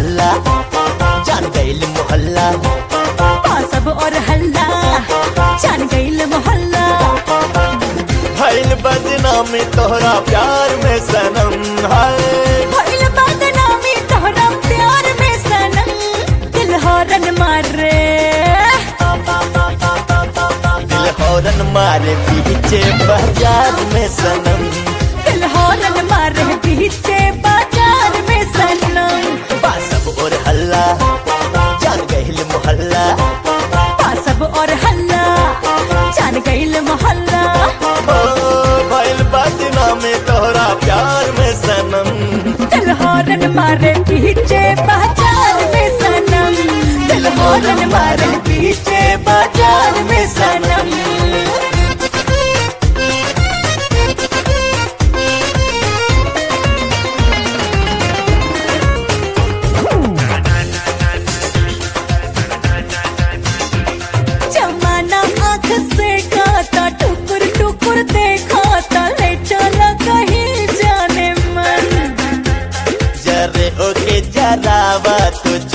हल्ला जान गईल मोहल्ला सब और हल्ला जान गईल मोहल्ला भइल बदनामी तोहरा प्यार में सनम हाय भइल बदनामी तोहरा प्यार में सनम दिल हॉर्न मारे दिल हौरन मारे पीछे बाजार में सनम दिल हॉर्न मारे पीछे बाजार में सनम बासब और हल्ला जान गईल मोहल्ला सब और हल्ला जान गईल मोहल्ला ओ भइल बदनामी तोहरा प्यार में सनम दिल हॉर्न मारे पीछे बाजार में सनम दिल हॉर्न मारे पीछे बाजार में सनम जमाना आँख से गाता टुकुर टुकुर देखाता ले चला कहीं जाने मन जरे ओके जरावा तो